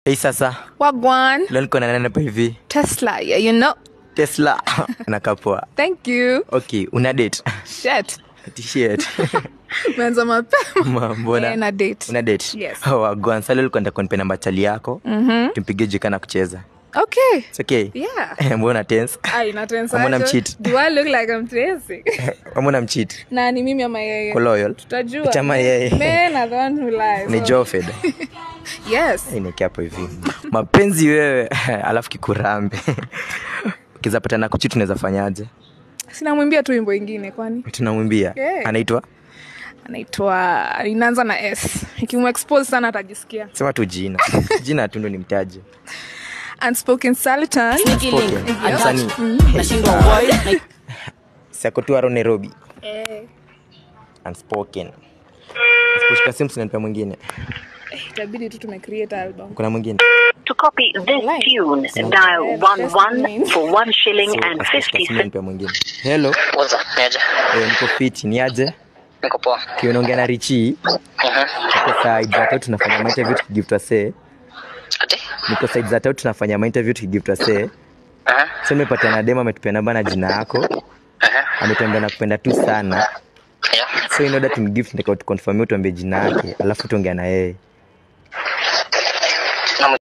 Hei sasa, Wagwan. leo niko na nani hapa hivi? Tesla. Yeah, you know. Tesla. Anakaa poa. Thank you. Okay, una date? Shit. T-shirt. Meanza mapema. Ma, Mbona? Eh, na date. Una date? Yes. Oh, wagwan. Sasa leo nilikuwa nataka unipe namba chali yako. Mhm. Tumpige jika na kucheza. Okay. It's okay? Yeah. Mbona tense? Ai, na tensa. Mbona mcheat? Do I look like I'm dancing? Mbona mcheat? na ni mimi ama yeye? Ko loyal? Tutajua. Chama yeye. Men are the one who lies. Ni So- Jofed. Yes. Nikia hapo hivi. Mapenzi wewe, alafu kikurambe. Ukizapatana kuchitu unaweza fanyaje? Sinamwimbia tu wimbo ingine kwani. Tunamwimbia. Yeah. Anaitwa? Anaitwa inaanza na S. Ikimexpose sana atajisikia. Sema tu jina. Jina tu ndo nimtaje. Unspoken Sultan. Spoken. Msanii. nashindwa why Sako tu aro Nairobi. Eh, Unspoken. Usiposhika simu sinanipa mwingine. itabidi tu tumecreate album. Kuna mwingine. To copy this Line. tune, Yeah, dial that's 11 mean. for 1 shilling So, and usiposhika 50 simu cents. nipa mwingine. Hello. waza niaje Eh, niko fit. Ni aje? niko poa Kiunaongea na Richi. Mhm. Niko side za tatu tunafanya ma interview tukigive to say. ati Niko side za tatu tunafanya ma interview tukigive to say. Aha, So nimepatana na demo ametupia namba na jina yako. aha. Ametuambia nakupenda tu sana. Yeah. So in order to give tunataka tuconfirm tuambie jina yake, alafu tuongea na yeye.